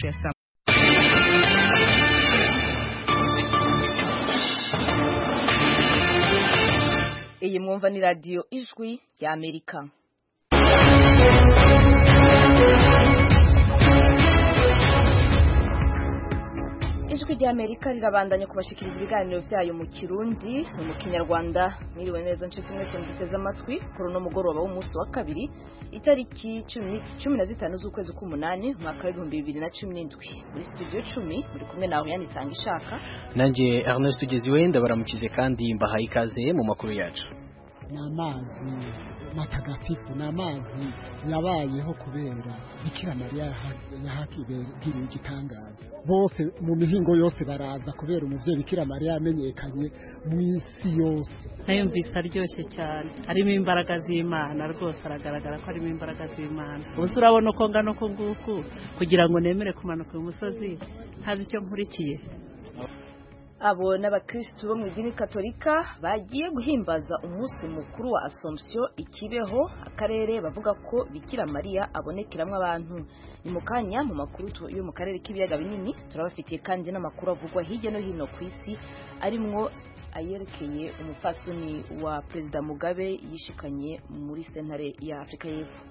ya saa iyi mwumva ni radiyo ijwi ya amerika ijwi rya amerika rirabandanya kubashikiriza ibiganiro byayo mu kirundi no mu kinyarwanda mwiriwe neza nshuti mwese muduteze amatwi kuri uno mugoroba w'umunsi wa kabiri itariki cumi na zitanu z'ukwezi k'umunani umwaka w'ibihumbi bibiri na cumi n'indwi muri studio cumi muri kumwe nawe yanitanga ishaka nanjye Ernest Tugeziwe ndabaramukize kandi mbahaye ikaze mu makuru yacu ni amazi matagatifu ni amazi yabayeho kubera bikira mariya yahagiriye igitangaza bose mu mihingo yose baraza kubera umuvyeyi bikira mariya yamenyekanye mu isi yose nayumvise aryoshye cyane harimo imbaraga z'imana rwose aragaragara ko harimo imbaraga z'imana ubuze urabona uko ngana uko nguku kugira ngo nemere kumanuka uyu musozi ntazi icyo nkurikiye abo n'abakirisitu bo mu idini katolika bagiye guhimbaza umunsi mukuru wa assomption ikibeho akarere bavuga ko bikira mariya abonekeramo abantu ni mu kanya mu makuru yo mu karere k'ibiyaga binini turabafitiye kandi n'amakuru avugwa hirya no hino ku isi arimwo ayerekeye umupfasoni wa perezida mugabe yishikanye muri sentare ya afurika y'epfo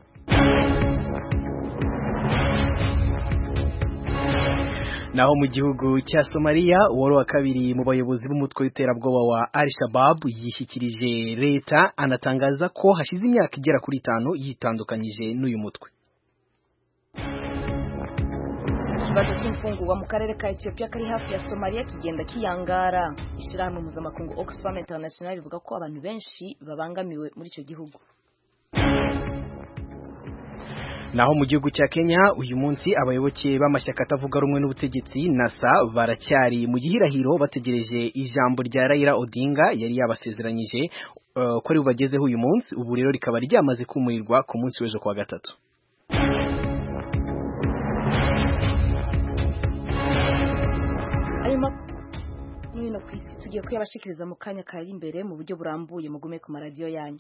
naho mu gihugu cya Somalia uwari wa kabiri mu bayobozi b'umutwe w'iterabwoba wa Al-Shabaab yishyikirije leta anatangaza ko hashize imyaka igera kuri itanu yitandukanyije n'uyu mutwe ikibazo cy'imfungurwa mu karere ka Ethiopia kari hafi ya Somalia kigenda kiyangara ishyirahamwe mpuzamakungu Oxfam International rivuga ko abantu benshi babangamiwe muri icyo gihugu naho mu gihugu cya Kenya uyu munsi abayoboke b'amashyaka atavuga rumwe n'ubutegetsi NASA baracyari mu gihirahiro bategereje ijambo rya Raila Odinga yari yabasezeranyije uh, ko ari bubagezeho uyu munsi ubu rero rikaba ryamaze kumurirwa ku munsi w'ejo kwa gatatu hino ku isi tugiye kuyabashikiriza mu kanya kari imbere mu buryo burambuye mugume ku maradiyo yanyu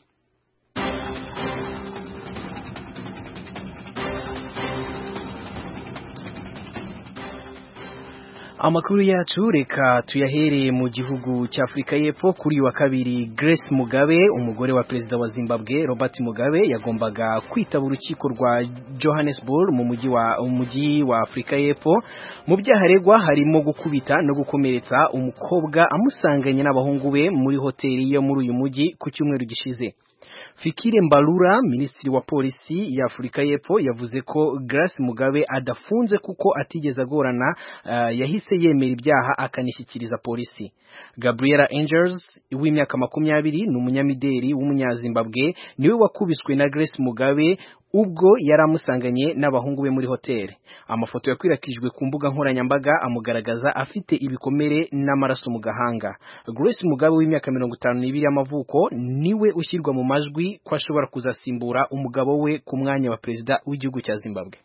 Amakuru yacu reka tuyahereye mu gihugu cya Afurika y'Epfo kuri uyu wa kabiri Grace Mugabe umugore wa perezida wa Zimbabwe Robert Mugabe yagombaga kwitaba urukiko rwa Johannesburg mu mujyi wa umujyi wa Afurika y'Epfo mu byaha aregwa harimo gukubita no gukomeretsa umukobwa amusanganye n'abahungu be muri hoteli yo muri uyu mujyi ku cyumweru gishize Fikire Mbalura minisitiri wa polisi ya Afurika y'Epfo yavuze ko Grace Mugabe adafunze kuko atigeze agorana uh, yahise yemera ibyaha akanishyikiriza polisi Gabriela Angels w'imyaka makumyabiri ni umunyamideli w'umunyazimbabwe niwe wakubiswe na Grace Mugabe ubwo yari amusanganye n'abahungu be muri hoteli amafoto yakwirakijwe ku mbuga nkoranyambaga amugaragaza afite ibikomere n'amaraso mu gahanga Grace Mugabe w'imyaka mirongo itanu n'ibiri y'amavuko niwe ushyirwa mu majwi ko ashobora kuzasimbura umugabo we ku mwanya wa perezida w'igihugu cya Zimbabwe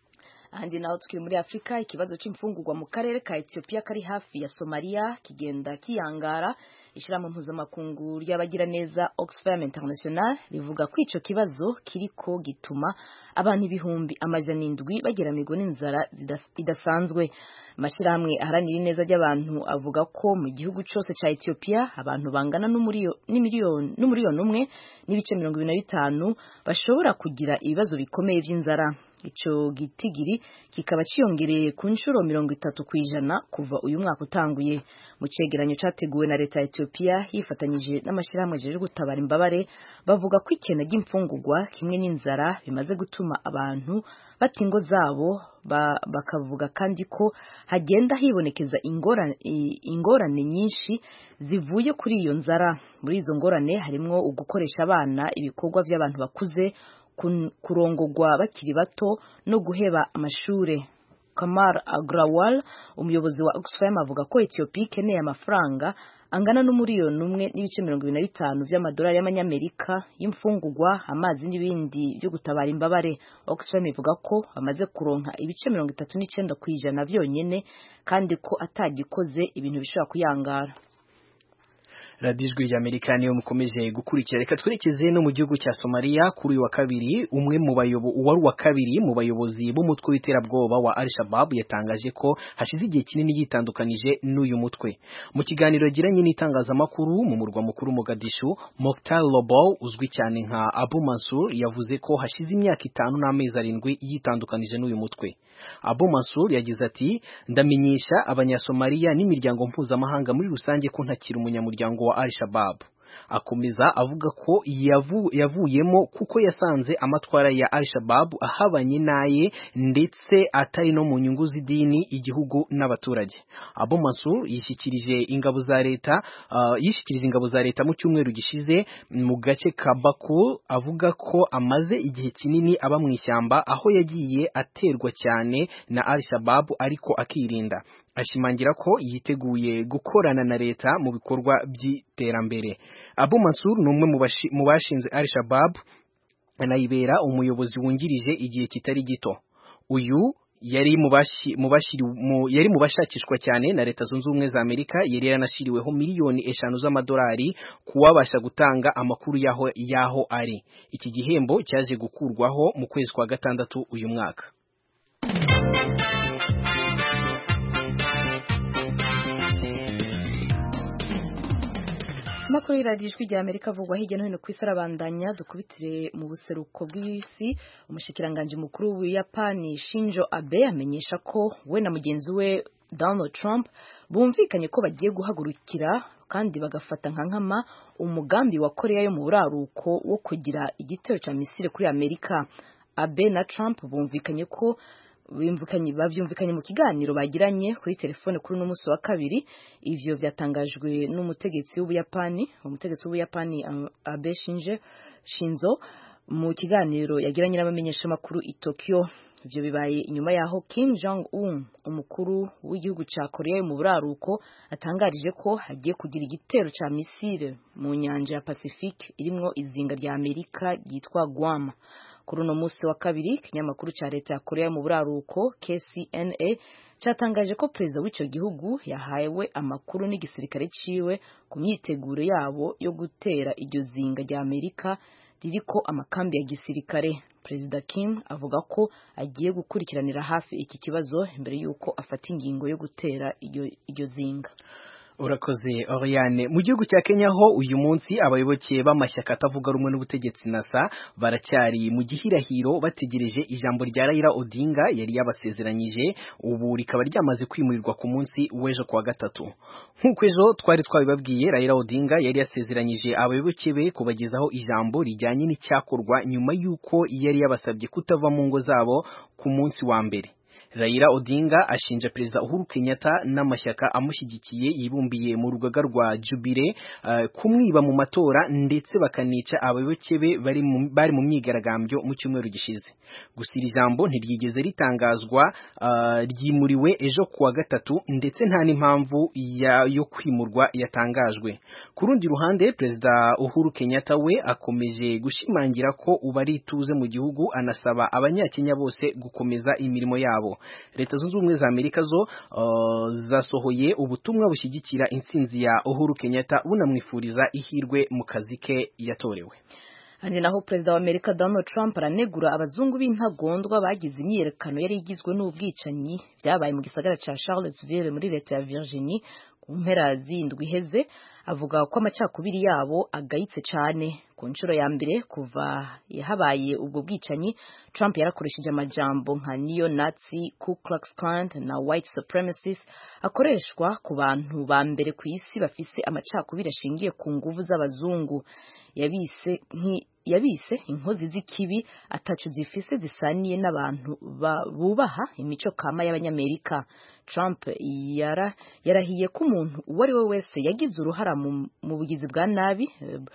ahandi naho tukiri muri afurika ikibazo cy'imfungurwa mu karere ka etiyopiya kari hafi ya somaliya kigenda kiyangara ishyirahamwe mpuzamakungu ry'abagiraneza oxfam international rivuga ko icyo kibazo kiriko gituma abantu ibihumbi amajana indwi bageramirwa n'inzara idasanzwe amashyirahamwe aharanira ineza ry'abantu avuga ko mu gihugu cyose cya etiyopiya abantu bangana n'umuriyoni umwe n'ibice mirongo ibiri na bitanu bashobora kugira ibibazo bikomeye by'inzara icyo gitigiri kikaba cyiyongereye ku nshuro mirongo itatu ku ijana kuva uyu mwaka utanguye mu cyegeranyo cyateguwe na leta ya etiyopiya yifatanyije n'amashyirahamwe ajeje gutabara imbabare bavuga ko ikena ry'imfungurwa kimwe n'inzara bimaze gutuma abantu bata ingo zabo bakavuga kandi ko hagenda hibonekeza ingorane, ingorane nyinshi zivuye kuri iyo nzara muri izo ngorane harimo ugukoresha abana ibikorwa by'abantu bakuze kurongogwa bakiri bato no guheba amashure Kamar Agrawal umuyobozi wa Oxfam avuga ko Ethiopia ikeneye amafaranga angana n'umuriyoni umwe n'ibice mirongo ibiri na bitanu by'amadolari y'amanyamerika y'imfungurwa amazi n'ibindi byo gutabara imbabare Oxfam ivuga ko bamaze kuronka ibice mirongo itatu n'icyenda ku ijana byonyine kandi ko atagikoze ibintu bishobora kuyangara radiyo ijwi ry'amerika niyo mukomeje gukurikira reka twerekeze no mu gihugu cya somaliya kuri uyu wa kabiri umwe mu bayobo uwari uwa kabiri mu bayobozi b'umutwe w'iterabwoba wa al shabab yatangaje ko hashize igihe kinini yitandukanije n'uyu mutwe mu kiganiro yagiranye n'itangazamakuru mu murwa mukuru Mogadishu Mokhtar Lobow uzwi cyane nka Abu Mansur yavuze ko hashize imyaka itanu n'amezi arindwi yitandukanije n'uyu mutwe Abu Mansur yagize ati ndamenyesha abanyasomaliya n'imiryango mpuzamahanga muri rusange ko ntakiri umunyamuryango wa Al-Shabaab akomeza avuga ko yavu, yavuyemo kuko yasanze amatwara ya Al-Shabaab ahabanye naye ndetse atari no mu nyungu z'idini igihugu n'abaturage Abu Mansur yishyikirije ingabo za leta uh, yishyikirije ingabo za leta mu cyumweru gishize mu gace ka Baku avuga ko amaze igihe kinini aba mu ishyamba aho yagiye aterwa cyane na Al-Shabaab ariko akirinda ashimangira ko yiteguye gukorana na leta mu bikorwa by'iterambere Abu Mansur ni umwe mu bashinze Al-Shabaab anayibera umuyobozi wungirije igihe kitari gito uyu yari yari mu bashakishwa cyane na leta zunze ubumwe za Amerika yari yaranashyiriweho miliyoni eshanu z'amadolari kuwabasha gutanga amakuru yaho yaho ari iki gihembo cyaje gukurwaho mu kwezi kwa gatandatu uyu mwaka amakuru y'iradiyo ijwi rya amerika avugwa hirya no hino ku isi arabandanya dukubitire mu buseruko bw'isi umushikiranganji mukuru w'ubuyapani shinjo abe amenyesha ko we na mugenzi we donald trump bumvikanye ko bagiye guhagurukira kandi bagafata nka nkama umugambi wa korea yo mu buraruko wo kugira igitero cya misile kuri amerika abe na trump bumvikanye ko bavyumvikanye mu kiganiro bagiranye kuri telefone kuri uno munsi wa kabiri ivyo vyatangajwe n'umutegetsi w'ubuyapani umutegetsi w'ubuyapani abe shinje shinzo mu kiganiro yagiranye n'abamenyeshamakuru i tokyo ivyo bibaye inyuma yaho kim jong un umukuru w'igihugu ca korea mu buraruko atangarije ko hagiye kugira igitero ca misile mu nyanja ya pacifique irimwo izinga rya amerika ryitwa guam kuri uno munsi wa kabiri ikinyamakuru cya leta ya korea mu buraruko kcna cyatangaje ko perezida w'icyo gihugu yahawe amakuru n'igisirikare ciwe ku myiteguro yabo yo gutera iryo zinga rya amerika ririko amakambi ya gisirikare perezida kim avuga ko agiye gukurikiranira hafi iki kibazo mbere y'uko afata ingingo yo gutera iryo zinga urakoze Oriane mu gihugu cya Kenya ho uyu munsi abayoboke b'amashyaka atavuga rumwe n'ubutegetsi nasa baracyari mu gihirahiro bategereje ijambo rya Raila Odinga yari yabasezeranyije ubu rikaba ryamaze kwimurirwa ku munsi w'ejo kuwa gatatu nk'uko ejo twari twabibabwiye Raila Odinga yari yasezeranyije abayoboke be kubagezaho ijambo rijyanye n'icyakorwa nyuma y'uko yari yabasabye kutava mu ngo zabo ku munsi wa mbere Raila Odinga ashinja Perezida Uhuru Kenyatta n'amashyaka amushyigikiye yibumbiye mu rugaga rwa Jubile uh, kumwiba mu matora ndetse bakanica abayoboke be bari mu, bari mu myigaragambyo mu cyumweru gishize gusa iri jambo ntiryigeze ritangazwa uh, ryimuriwe ejo kuwa gatatu ndetse nta n'impamvu yo kwimurwa yatangajwe ku rundi ruhande Perezida Uhuru Kenyatta we akomeje gushimangira ko ubu ari ituze mu gihugu anasaba abanyakenya bose gukomeza imirimo yabo leta zunze ubumwe za amerika zo uh, zasohoye ubutumwa bushyigikira intsinzi ya uhuru kenyatta bunamwifuriza ihirwe mu kazi ke yatorewe handi naho perezida wa amerika donald trump aranegura abazungu b'intagondwa bagize imyiyerekano yari igizwe n'ubwicanyi byabaye mu gisagara cya charlottesville muri leta ya virginie ku mpera z'indwi iheze avuga ko amacakubiri yabo agayitse cyane ku nshuro ya mbere kuva habaye ubwo bwicanyi Trump yarakoresheje amajambo nka neo nazi ku Klux Klan na white supremacist akoreshwa ku bantu ba mbere ku isi bafise amacakubiri ashingiye ku nguvu z'abazungu yabise yabise inkozi z'ikibi atacu zifise zisaniye n'abantu bubaha imico kama y'abanyamerika Trump yara yarahiye ko umuntu uwo ari we wese yagize uruhara mu bugizi bwa nabi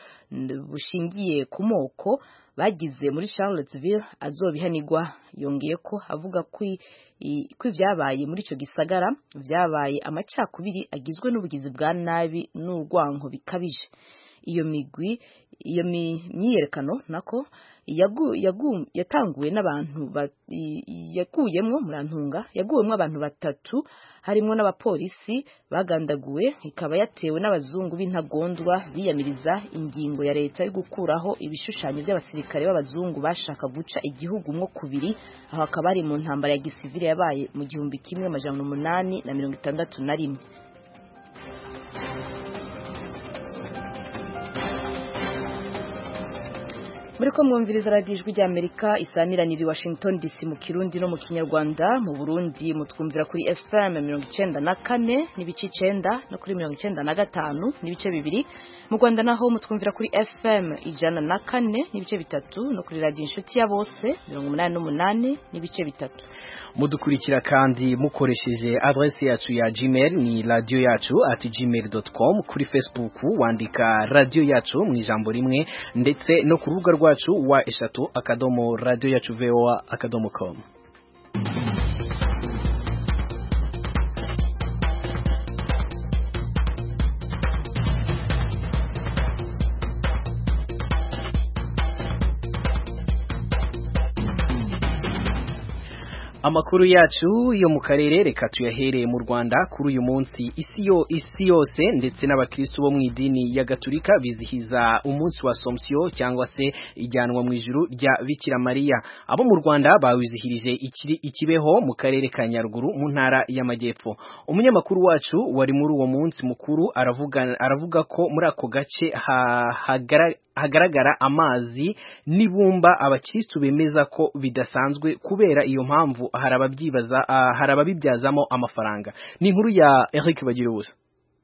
bushingiye ku moko bagize muri Charlottesville azobihanirwa yongeye ko avuga ko ibyabaye muri icyo gisagara byabaye amacakubiri agizwe n'ubugizi bwa nabi n'urwango bikabije iyo migwi iyo myiyerekano nako yagu, yagu, yatanguwe n'abantu yaguyemwo murantunga yaguwemwo abantu batatu harimwo n'abapolisi bagandaguwe ikaba yatewe n'abazungu b'intagondwa biyamiriza ingingo ya leta yo gukuraho ibishushanyo by'abasirikare b'abazungu bashaka guca igihugu mwo kubiri aho akaba ari mu ntambara ya gisivile yabaye mu gihumbi kimwe amajana umunani na mirongo itandatu na rimwe muri ko mwumviriza radiyo ijwi ry'amerika isamiranira i washington dc mu kirundi no mu kinyarwanda mu burundi mutwumvira kuri fm mirongo icenda na kane n'ibice icenda no kuri mirongo icenda na gatanu n'ibice bibiri mu rwanda naho mutwumvira kuri fm ijana na kane n'ibice bitatu no kuri radiyo inshuti ya bose mirongo umunani n'umunani n'ibice bitatu mudukurikira kandi mukoresheje adresse yacu ya gmail ni radio yacu at gmail.com kuri facebook wandika radio yacu mu ijambo rimwe ndetse no ku rubuga rwacu wa eshatu akadomo radio yacu voa akadomo com amakuru yacu yo mu karere reka tuyahereye mu Rwanda kuri uyu munsi isi yo isi yose ndetse n'abakristo bo mu idini ya Gatolika bizihiza umunsi wa Sompsio cyangwa se ijyanwa mu ijuru rya Bikira Maria abo mu Rwanda bawizihirije ikiri ikibeho mu karere ka Nyaruguru mu ntara y'Amajyepfo umunyamakuru wacu wari muri uwo munsi mukuru aravuga aravuga ko muri ako gace ha, hagara hagaragara amazi n'ibumba abakristu bemeza ko bidasanzwe kubera iyo mpamvu hari ababyibaza uh, hari ababibyazamo amafaranga ni inkuru ya Eric Bagirubusa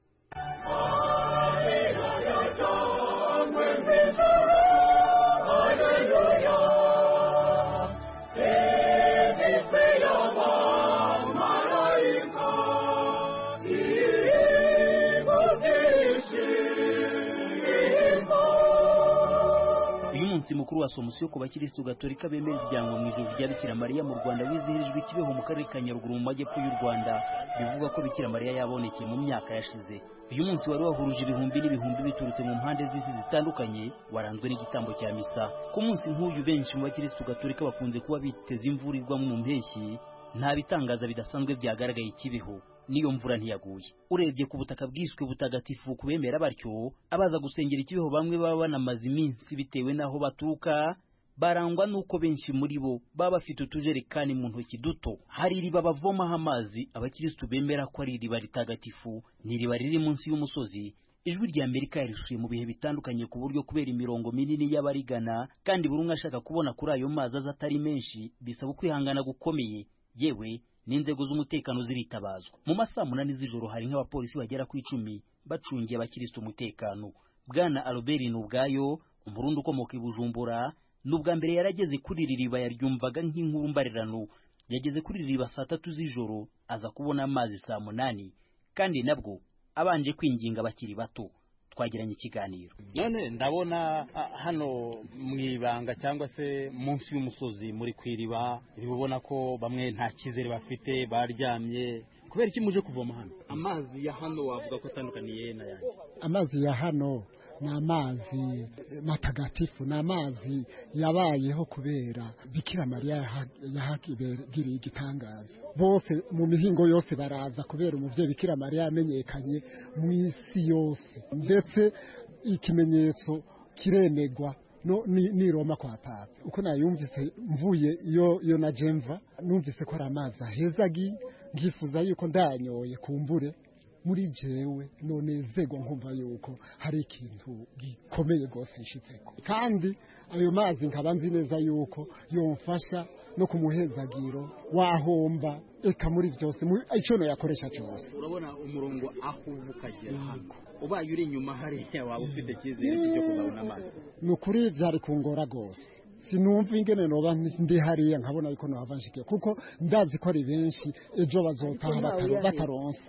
umunsi mukuru wa somusiyo ku bakirisitu gatolika bemera ijyanwa mu ijuru rya bikira mariya mu rwanda wizihirijwe ikibeho mu karere ka nyaruguru mu majyepfo y'u rwanda bivuga ko bikira mariya yabonekeye mu myaka yashize uyu munsi wari wahuruje ibihumbi n'ibihumbi biturutse mu mpande z'isi zitandukanye waranzwe n'igitambo cya misa ku munsi nk'uyu benshi mu bakirisitu gatolika bakunze kuba biteze imvura igwa mu mpeshyi nta bitangaza bidasanzwe byagaragaye ikibeho niyo mvura ntiyaguye urebye ku butaka bwiswe butagatifu kubemera batyo abaza gusengera ikibeho bamwe baba banamaze iminsi bitewe n'aho baturuka barangwa n'uko benshi muri bo baba bafite utujerekani mu ntoki duto hari iriba bavomaho amazi abakirisitu bemera ko ari iriba ritagatifu ni iriba riri munsi y'umusozi ijwi rya amerika yarishuye mu bihe bitandukanye ku buryo kubera imirongo minini y'abarigana kandi buri umwe ashaka kubona kuri ayo mazi aza atari menshi bisaba ukwihangana gukomeye yewe n'inzego z'umutekano ziritabazwa mu masaa munani z'ijoro hari nk'abapolisi bagera ku icumi bacungiye abakirisitu umutekano bwana albert ubwayo umurundi ukomoka i bujumbura ni ubwa mbere yarageze kuri iri riba yaryumvaga nk'inkuru mbarirano yageze kuri iri riba saa tatu z'ijoro aza kubona amazi saa munani kandi nabwo abanje kwinginga bakiri bato twagiranye ikiganiro none ndabona hano mu ibanga cyangwa se munsi y'umusozi muri ku iriba ubona ko bamwe nta cyizere bafite baryamye kubera iki muje kuvoma hano amazi ya hano wavuga ko atandukaniye n'ayandi amazi ya hano ni amazi matagatifu ni amazi yabayeho kubera bikira mariya yahagiriye igitangaza bose mu mihingo yose baraza kubera umubyeyi bikira mariya yamenyekanye mu isi yose ndetse ikimenyetso kiremegwa no ni, ni Roma kwa papa uko nayumvise mvuye iyo iyo na Jemva numvise ko ari amazi ahezagi ngifuza yuko ndanyoye kumbure muri jewe nonezerwa nkumva yuko hari ikintu gikomeye rwose nshitseko kandi ayo mazi nkaba nzi neza yuko yomfasha no ku muhezagiro wahomba eka muri byose icyo yakoresha cyose urabona umurongo aho uva ukagera hano ubaye uri inyuma hariya waba ufite icyizere cyo kuzabona amazi ni ukuri byari kungora rwose sinumva ingene noba ndi hariya nkabona yuko nohava nshikiye kuko ndazi ko ari benshi ejo bazotaha bataronse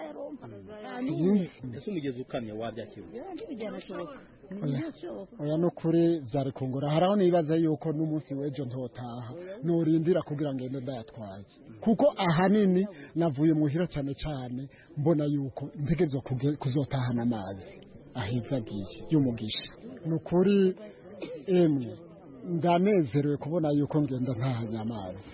ese umugezi ukamye wabyakira oya no kuri byari kungora haraho nibaza yuko n'umunsi w'ejo ntotaha norindira kugira ngo ngende ndayatwaye kuko ahanini navuye muhira cyane cyane mbona yuko ntegerezwa kuzotahana amazi ahezagiye y'umugisha ni ukuri emwe ndanezerewe kubona yuko ngenda ntahanye amazi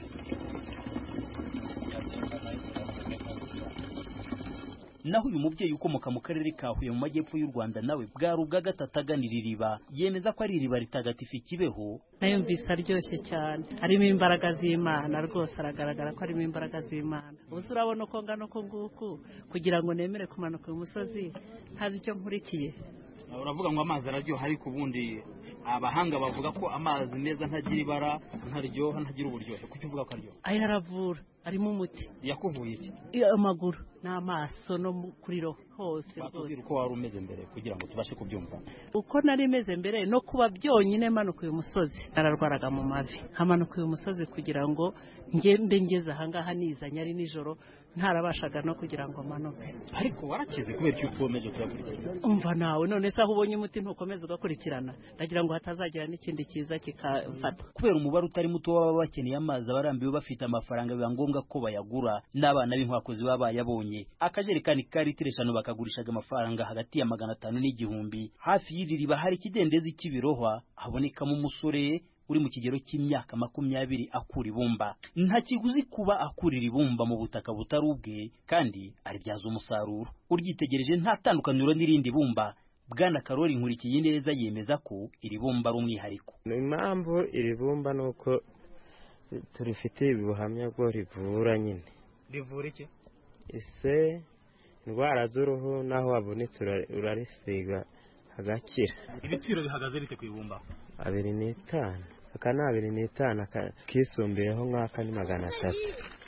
naho uyu mubyeyi ukomoka mu karere ka Huye mu majyepfo y'u Rwanda nawe bwari ubwa gatatu aganira iriba yemeza ko ari iriba ritagatifu ikibeho nayumvise aryoshye cyane harimo imbaraga z'imana rwose aragaragara ko harimo imbaraga z'imana ubu urabona uko ngana uko nguku kugira ngo nemere kumanuka uyu musozi ntazi icyo nkurikiye uravuga ngo amazi araryoha ariko ubundi abahanga bavuga ko amazi meza ntagira ibara ntaryoha ntagira uburyohe kuki uvuga ko aryoha aya aravura arimo umuti yakuvuye iki amaguru n'amaso no kuri roho hose batubwira uko wari umeze mbere kugira ngo tubashe kubyumva uko nari meze mbere no kuba byonyine manuka uyu musozi nararwaraga mu mavi nkamanuka uyu musozi kugira ngo ngende ngeze ahangaha nizanye ari nijoro ntarabashaga no kugira ngo manuke ariko warakize kubera icyo ukomeje kuyakurikirana umva nawe none se aho ubonye umuti ntukomeze ugakurikirana ndagira ngo hatazagira n'ikindi kiza kikafata kubera umubare utari muto w'ababa bakeneye amazi abarambiwe bafite amafaranga biba ngombwa ko bayagura n'abana b'inkwakuzi baba bayabonye akajerekani ka litiro eshanu bakagurishaga amafaranga hagati ya magana atanu n'igihumbi hafi y'iri riba hari ikidendezi cy'ibirohwa habonekamo umusore uri mu kigero cy'imyaka makumyabiri akura ibumba nta kiguzi kuba akurira ibumba mu butaka butari ubwe kandi aribyaza umusaruro uryitegereje nta tandukaniro n'irindi bumba bwana karori nkurikiye neza yemeza ko iri bumba ari umwihariko ni impamvu iri bumba ni uko turifitiye ubuhamya bwo rivura nyine rivura iki ese indwara z'uruhu n'aho wabonetse urarisiga hagakira ibiciro bihagaze bite ku ibumba abiri n'itanu aka ni abiri n'itanu kisumbuyeho nk'aka ni magana atatu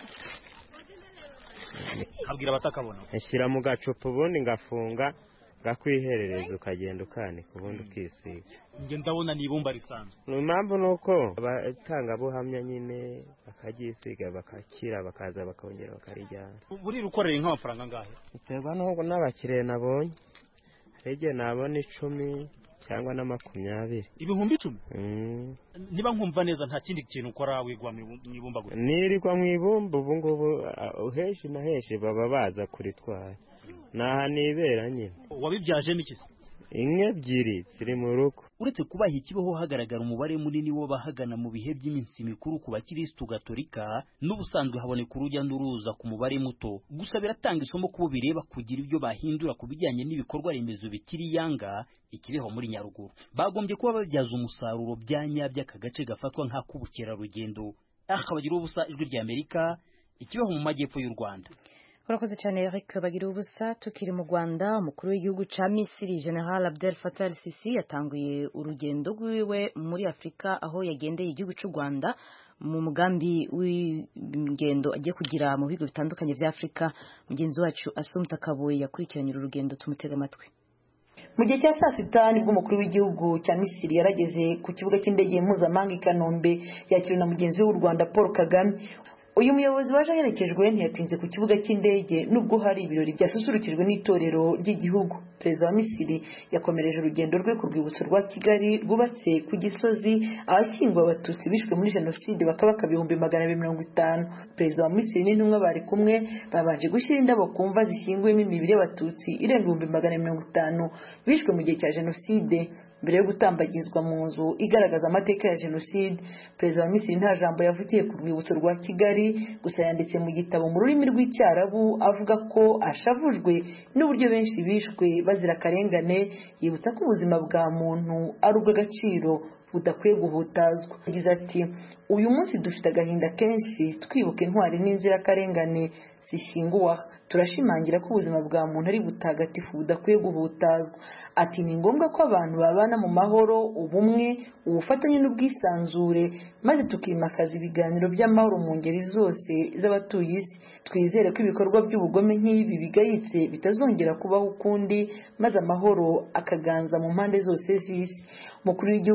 abwira abatakabona nshyira mu gacupa ubundi ngafunga ngakwiherereza ukagenda ukanika ubundi ukisiga njye ndabona ni ibumba risanzwe ni impamvu ni uko abatangabuhamya nyine bakaryisiga bagakira bakaza bakongera bakarijyana buriya ukoreye nk'amafaranga angahe biterwa n'abakiriya nabonye hari igihe nabona icumi cyangwa na makumyabiri ibihumbi icumi niba nkumva neza nta kindi kintu ukora wigwa mu ibumba gusa nirirwa mu ibumba ubu ngubu henshi na henshi baba baza kuritwara ni aha nibera nyine wabibyajemo iki inka ebyiri ziri mu rugo uretse kubaha ikibeho hagaragara umubare munini w'abahagana mu bihe by'iminsi mikuru ku bakirisitu gatolika n'ubusanzwe haboneka urujya n'uruza ku mubare muto gusa biratanga isomo kubo bireba kugira ibyo bahindura ku bijyanye n'ibikorwa remezo bikiri yanga ikibeho muri nyaruguru bagombye kuba babyaza umusaruro bya nyabyo aka gace gafatwa nk'ak'ubukerarugendo aha bagira ubusa ijwi ry'amerika ikibeho mu majyepfo y'u rwanda urakoze cyane Eric bagira ubusa tukiri mu Rwanda umukuru w'igihugu ca Misiri General Abdel Fattah al-Sisi yatanguye urugendo rwiwe muri Afrika aho yagendeye igihugu cy'u Rwanda mu mugambi w'ingendo agiye kugira mu bihugu bitandukanye vya Afrika mugenzi wacu Asumta Kaboye yakurikiranye uru rugendo tumutega amatwi mu gihe cya saa sita nibwo umukuru w'igihugu cya misiri yarageze ku kibuga cy'indege mpuzamahanga i kanombe yakiriwe na mugenzi we w'u rwanda paul kagame uyu muyobozi waje aherekejwe ntiyatinze ku kibuga cy'indege nubwo hari ibirori byasusurukijwe n'itorero ry'igihugu perezida wa misiri yakomereje urugendo rwe ku rwibutso rwa kigali rwubatse ku gisozi ahashyinguwe abatutsi bishwe muri jenoside bakabaka ibihumbi magana abiri mirongo itanu perezida wa misiri n'intumwa bari kumwe babanje gushyira indabo ku mva zishyinguyemo imibiri y'abatutsi irenga ibihumbi magana mirongo itanu bishwe mu gihe cya jenoside mbere yo gutambagizwa mu nzu igaragaza amateka ya jenoside perezida wa misiri nta jambo yavugiye ku rwibutso rwa kigali gusa yanditse mu gitabo mu rurimi rw'icyarabu avuga ko ashavujwe n'uburyo benshi bishwe bazira akarengane yibutsa ko ubuzima bwa muntu ari ubw'agaciro budakwiye guhutazwa yagize ati uyu munsi dufite agahinda kenshi twibuka intwari n'inzirakarengane zishyinguwe aha turashimangira ko ubuzima bwa muntu ari butagatifu budakwiye guhutazwa ati ni ngombwa ko abantu babana mu mahoro ubumwe ubufatanye n'ubwisanzure maze tukimakaza ibiganiro by'amahoro mu ngeri zose z'abatuye isi twizere ko ibikorwa by'ubugome nk'ibi bigayitse bitazongera kubaho ukundi maze amahoro akaganza mu mpande zose z'isi umukuru w'igihugu cya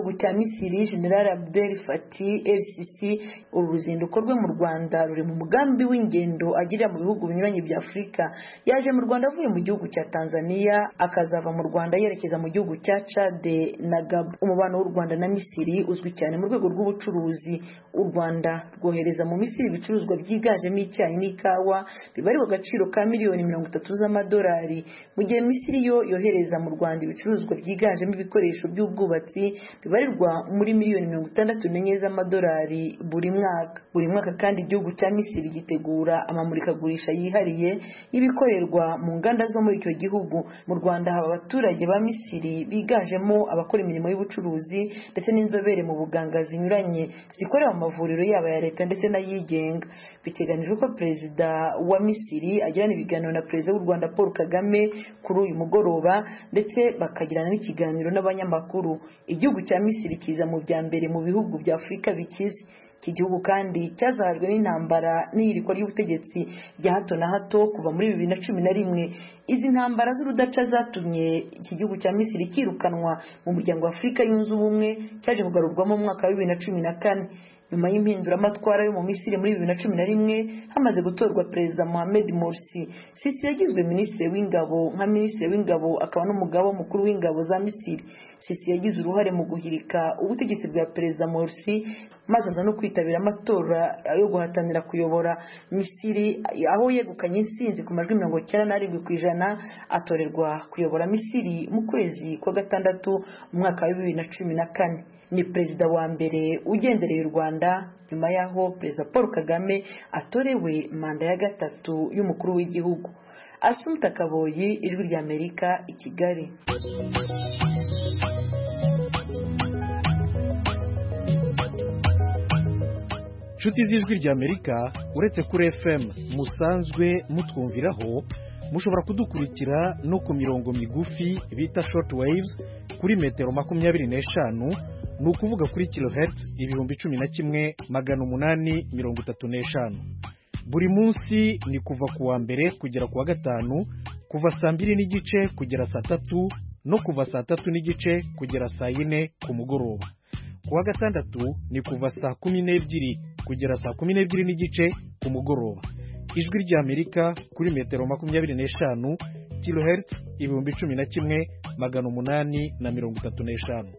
misiri general abdel fati rcc uru ruzinduko rwe mu rwanda ruri mu mugambi w'ingendo agirira mu bihugu binyuranye bya afurika yaje mu rwanda avuye mu gihugu cya tanzania akazava mu rwanda yerekeza mu gihugu cya cade na gabo umubano w'u rwanda na misiri uzwi cyane mu rwego rw'ubucuruzi u rwanda rwohereza mu misiri ibicuruzwa byiganjemo icyayi n'ikawa bibarirwa agaciro ka miliyoni mirongo itatu z'amadolari mu gihe misiri yo yohereza mu rwanda ibicuruzwa byiganjemo ibikoresho by'ubwubatsi bibarirwa muri miliyoni mirongo itandatu n'enye z'amadolari buri mwaka buri mwaka kandi igihugu cya misiri gitegura amamurikagurisha yihariye y'ibikorerwa mu nganda zo muri icyo gihugu mu rwanda haba abaturage ba misiri biganjemo abakora imirimo y'ubucuruzi ndetse n'inzobere mu buganga zinyuranye zikorera mu mavuriro yaba ya leta ndetse n'ayigenga biteganijwe ko perezida wa misiri agirana ibiganiro na perezida w'u rwanda paul kagame kuri uyu mugoroba ndetse bakagirana n'ikiganiro n'abanyamakuru igihugu cya misiri kiza mu bya mbere mu bihugu bya afurika bikize iki gihugu kandi cyazahajwe n'intambara n'ihirikwa ry'ubutegetsi rya hato na hato kuva muri bibiri na cumi na rimwe izi ntambara z'urudaca zatumye iki gihugu cya misiri kirukanwa mu muryango wa afurika yunze ubumwe cyaje kugarurwamo mu mwaka wa bibiri na cumi na kane nyuma y'impinduramatwara yo mu misiri muri bibiri na cumi na rimwe hamaze gutorwa perezida mohamed morsi sisi yagizwe minisitiri w'ingabo nka minisitiri w'ingabo akaba n'umugaba mukuru w'ingabo za misiri sisi yagize uruhare mu guhirika ubutegetsi bwa perezida morsi maze aza no kwitabira amatora yo guhatanira kuyobora misiri aho yegukanye insinzi ku majwi mirongo icyenda n'arindwi ku ijana atorerwa kuyobora misiri mu kwezi kwa gatandatu mu mwaka wa bibiri na cumi na kane ni perezida wa mbere ugendereye u rwanda nyuma y'aho perezida paul kagame atorewe manda ya gatatu y'umukuru w'igihugu asumta kaboyi ijwi ry'amerika i kigali inshuti z'ijwi ry'amerika uretse kuri fm musanzwe mutwumviraho mushobora kudukurikira no ku mirongo migufi bita short waves kuri metero makumyabiri n'eshanu ni ukuvuga kuri kilohertz ibihumbi cumi na kimwe magana umunani mirongo itatu n'eshanu buri munsi ni kuva ku wa mbere kugera ku wa gatanu kuva saa mbiri n'igice kugera saa tatu no kuva saa tatu n'igice kugera saa yine ku mugoroba ku wa gatandatu ni kuva saa kumi n'ebyiri kugera saa kumi n'ebyiri n'igice ku mugoroba ijwi ry'amerika kuri metero makumyabiri n'eshanu kilohertz ibihumbi cumi na kimwe magana umunani na mirongo itatu n'eshanu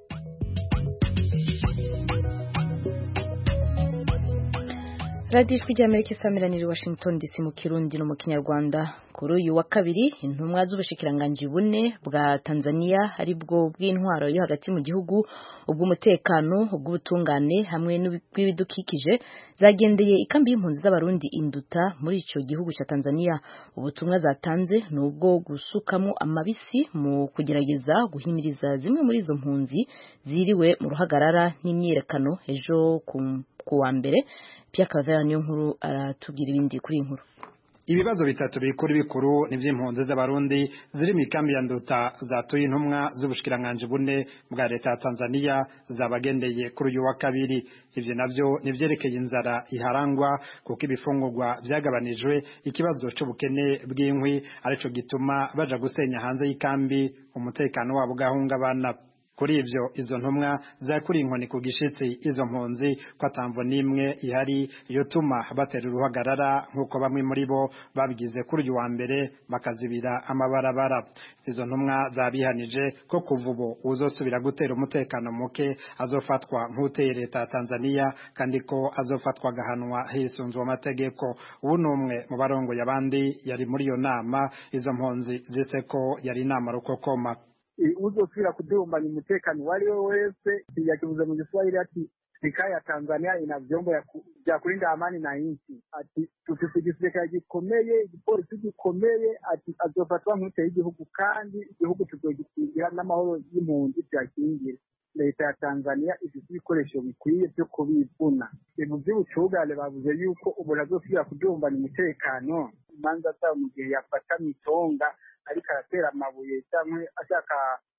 radiyo ijwi ry'amerika isamiraniye washington dc mu kirundi no mu kinyarwanda kuri uyu wa kabiri intumwa z'ubushikiranganji bune bwa tanzania ari bwo bw'intwaro yo hagati mu gihugu ubw'umutekano ubw'ubutungane hamwe n'ubw'ibidukikije zagendeye ikambi y'impunzi z'abarundi induta muri icyo gihugu cya tanzania ubutumwa zatanze ni ubwo gusukamo amabisi mu kugerageza guhimiriza zimwe muri izo mpunzi ziriwe mu ruhagarara n'imyiyerekano ejo ku wa mbere Pierre Cavera niyo nkuru aratubwira ibindi kuri iyi nkuru ibibazo bitatu bikuru bikuru ni by'impunzi z'abarundi ziri mu ikambi ya nduta zatuye intumwa z'ubushikiranganji bune bwa leta ya tanzania zabagendeye kuri uyu wa kabiri ibyo nabyo ni ibyerekeye inzara iharangwa kuko ibifungurwa byagabanijwe ikibazo cy'ubukene bw'inkwi aricyo gituma baja gusenya hanze y'ikambi umutekano wabo ugahungabana kuri ibyo izo ntumwa zakuriye inkoni ku gishitsi izo mpunzi ko atamvo n'imwe ihari iyo tuma batera uruhagarara nk'uko bamwe muri bo babigize kuri uyu wa mbere bakazibira amabarabara izo ntumwa zabihanije ko kuva ubu uzosubira gutera umutekano muke azofatwa nk'uteye leta ya tanzania kandi ko azofatwa agahanwa hisunzwe amategeko ubu ni umwe mu barongoye abandi yari muri iyo nama izo mpunzi zise ko yari inama rukokoma uzosubira kudumbanya umutekano uwo ari we wese yakivuze mu giswahili ati serikali ya Tanzania ina vyombo vya kulinda amani na nchi ati tufise igisirikare gikomeye igipolisi gikomeye ati azofatwa nk'ute y'igihugu kandi igihugu tuzogikingira n'amahoro y'impunzi vyakingira leta ya Tanzania ifite ibikoresho bikwiye byo kubivuna ibintu by'ubucugane bavuze yuko umuntu azosubira kudumbanya umutekano imanza zabo mu gihe yafata mitonga ariko aratera amabuye cyangwa ashaka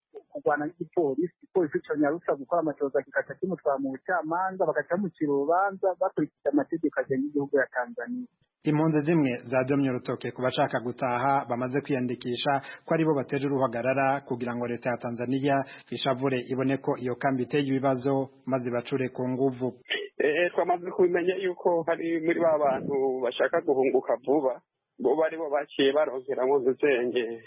kurwana n'igipolisi igipolisi cyonyarutsa gukora amatoza kikaca kimutwara mu bucamanza bagaca bamucira urubanza bakurikije amategeko agenga igihugu ya tanzania impunzi zimwe zadomye urutoke ku bashaka gutaha bamaze kwiyandikisha ko aribo bateje uruhagarara kugira ngo leta ya tanzania ishavure ibone ko iyo kambi iteye ibibazo maze bacure ku nguvu twamaze kubimenya yuko hari muri ba bantu bashaka guhunguka vuba bo bari bo baciye baronkeramo dusenge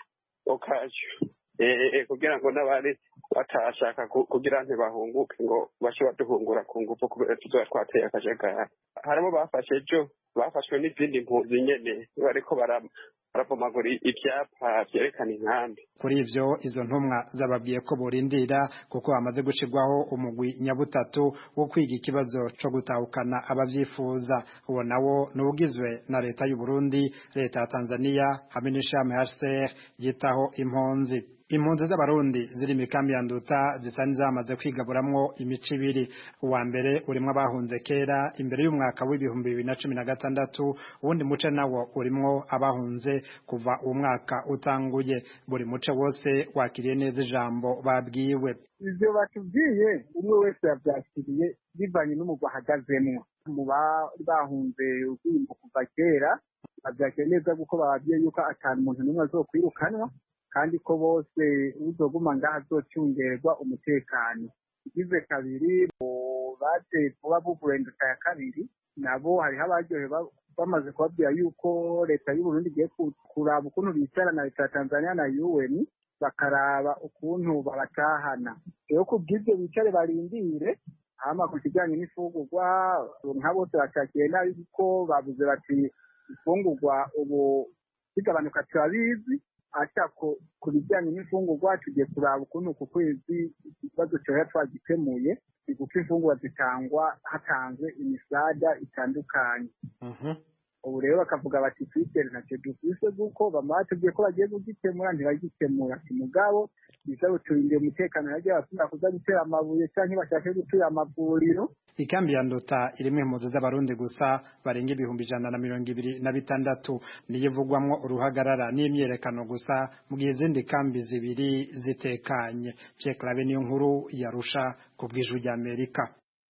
okacyo kugira ngo n'abari batashaka kugira ntibahunguke ngo bashe baduhungura ku ngufu kubera tuzoba twateye akajagari harimo bafashe ejo bafashwe n'izindi mpunzi nyene bariko baravomagura ivyapa vyerekana inkambi kuri ivyo izo ntumwa zababwiye ko borindira kuko hamaze gushirwaho umugwi nyabutatu wo kwiga ikibazo co gutahukana abavyifuza uwo nawo n'ubugizwe na leta y'u Burundi leta ya Tanzania hamwe n'ishami HCR yitaho impunzi impunzi z'abarundi ziri mikambi ya nduta zisa n'izamaze kwigaburamwo imico ibiri uwa mbere urimwo abahunze kera imbere y'umwaka w'ibihumbi bibiri na cumi na gatandatu uwundi muce nawo urimwo abahunze kuva uwo mwaka utanguye buri muce wose wakiriye neza ijambo babwiwe ivyo batubwiye umwe wese yavyakiriye bivanye n'umugwa ahagazemwo mu bari bahunze urwimbo kuva kera bavyakiriye neza kuko bababwiye yuko atanu umuntu n'umwe azokwirukanwa kandi ko bose uzoguma ngaha azocungerwa umutekano igize kabiri baje vuba buvurenduka ya kabiri nabo hariho abaryohe bamaze kubabwira yuko leta y'u Burundi igiye kuraba ukuntu bicara na leta ya Tanzania na UN bakaraba ukuntu babatahana rero kubw'ivyo bicare barindire hama ku kijanye n'imfungurwa nka bose bashakiye nabi kuko bavuze bati imfungurwa ubu zigabanuka turabizi ata ku bijyanye n'imfungurwa tugiye kuraba ukuntu ku kwezi ikibazo cyoya twagikemuye ni kuko imfungurwa zitangwa hatanzwe imisada itandukanye ubu rero bakavuga bati twitere ntacyo dufise kuko bama batubwiye ko bagiye kugikemura ntibagikemura si mugabo biza buturindira umutekano yagiye bakunda kuza gutera amabuye cyangwa bashake gutura amavuriro ikambi ya nduta irimo impunzi z'abarundi gusa barenga ibihumbi ijana na mirongo ibiri na bitandatu niyo ivugwamwo uruhagarara n'imyerekano gusa mu gihe izindi kambi zibiri zitekanye Pierre Claver niyo nkuru yarusha ku bw'ijwi ry'Amerika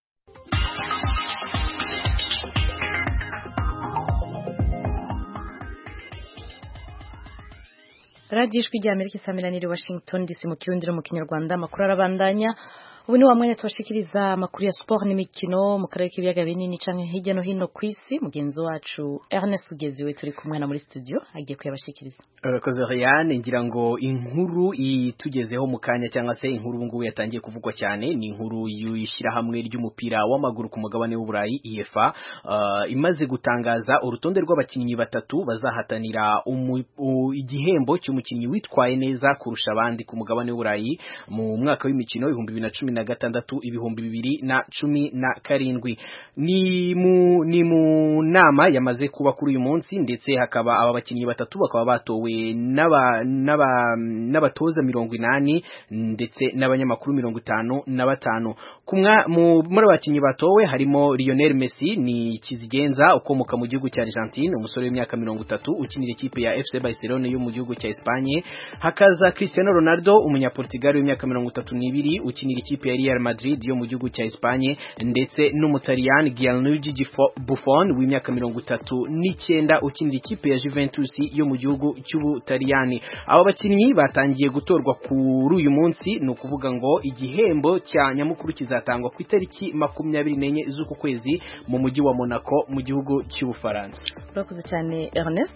radiyo ijwi ry'amerika isamiraniye washington dc mu kirundi no mu kinyarwanda amakuru arabandanya ubu ni wa mwanya tubashikiriza amakuru ya siporo n'imikino mu karere k'ibiyaga binini canke hirya no hino ku isi mugenzi wacu Ernest Ugeziwe turi kumwe na muri studio agiye kuyabashikiriza urakoze Ryan ngira ngo inkuru itugezeho mu kanya cyangwa se inkuru ubu ngubu yatangiye kuvugwa cyane ni inkuru y'ishyirahamwe ry'umupira w'amaguru ku mugabane w'uburayi UEFA uh, imaze gutangaza urutonde rw'abakinnyi batatu bazahatanira igihembo cy'umukinnyi witwaye neza kurusha abandi ku mugabane w'uburayi mu mwaka w'imikino ibihumbi bibiri na cumi na gatandatu ibihumbi bibiri na cumi na karindwi ni mu ni mu nama yamaze kuba kuri uyu munsi ndetse hakaba aba bakinnyi batatu bakaba batowe n'aba n'aba n'abatoza mirongo inani ndetse n'abanyamakuru mirongo itanu na batanu kumwa muri abakinnyi batowe harimo Lionel Messi ni kizigenza ukomoka mu gihugu cya Argentine umusore w'imyaka mirongo itatu ukinira ikipe ya FC Barcelona yo mu gihugu cya Espagne hakaza Cristiano Ronaldo umunyaportugal w'imyaka mirongo itatu n'ibiri ukinira ikipe ya Real Madrid yo mu gihugu cya Espagne ndetse n'umutaliyani Gianluigi Buffon w'imyaka mirongo itatu n'icyenda ukinira ikipe ya Juventus yo mu gihugu cy'Ubutaliyani aba bakinnyi batangiye gutorwa kuri uyu munsi ni ukuvuga ngo igihembo cya nyamukuru kizatangwa ku itariki makumyabiri n'enye z'uku kwezi mu mujyi wa Monaco mu gihugu cy'Ubufaransa urakoze cyane Ernest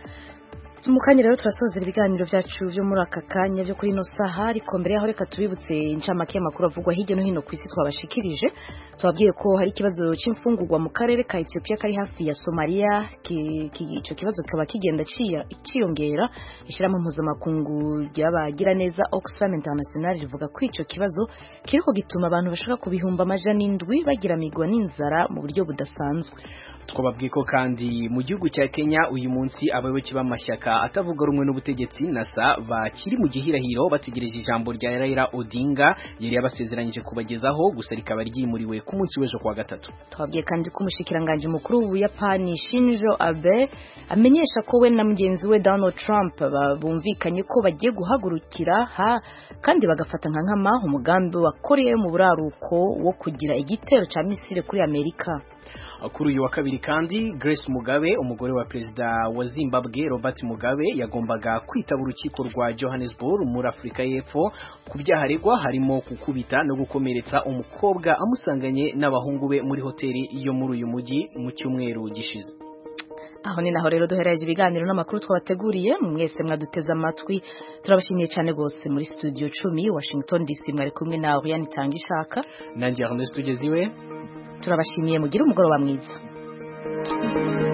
mu kanya rero turasozera ibiganiro byacu byo muri aka kanya byo kuri ino saha ariko mbere yaho reka tubibutse incamake y'amakuru avugwa hirya no hino ku isi twabashikirije tubabwiye ko hari ikibazo cy'imfungurwa mu karere ka Ethiopia kari hafi ya Somalia icyo kibazo kikaba kigenda cyiyongera ishyiramo mpuzamakungu ry'abagira neza Oxfam International rivuga ko icyo kibazo kiriko gituma abantu bashaka kubihumba amajana indwi bagiramirwa n'inzara mu buryo budasanzwe twababwiye ko kandi mu gihugu cya Kenya uyu munsi abayoboke b'amashyaka amashyaka atavuga rumwe n'ubutegetsi nasa bakiri mu gihirahiro bategereje ijambo rya Raila Odinga yari yabasezeranyije kubagezaho gusa rikaba ryimuriwe ku munsi w'ejo kuwa gatatu twabwiye kandi ko umushikiranganje mukuru w'ubuyapani Shinzo Abe amenyesha ko we na mugenzi we Donald Trump bumvikanye ko bagiye guhagurukira ha kandi bagafata nka nkama umugambi wa Korea yo mu buraruko wo kugira igitero ca misile kuri Amerika kuri uyu wa kabiri kandi Grace Mugabe umugore wa perezida wa Zimbabwe Robert Mugabe yagombaga kwitaba urukiko rwa Johannesburg muri Afurika y'Epfo ku byaha aregwa harimo gukubita no gukomeretsa umukobwa amusanganye n'abahungu be muri hoteli yo muri uyu mujyi mu cyumweru gishize aho ni naho rero duhereje ibiganiro n'amakuru twabateguriye mwese mwaduteze amatwi turabashimiye cyane rwose muri studio cumi Washington DC mwari kumwe na Oriane Tangishaka nanjye Ernest Tugeziwe turabashimiye mugire umugoroba mwiza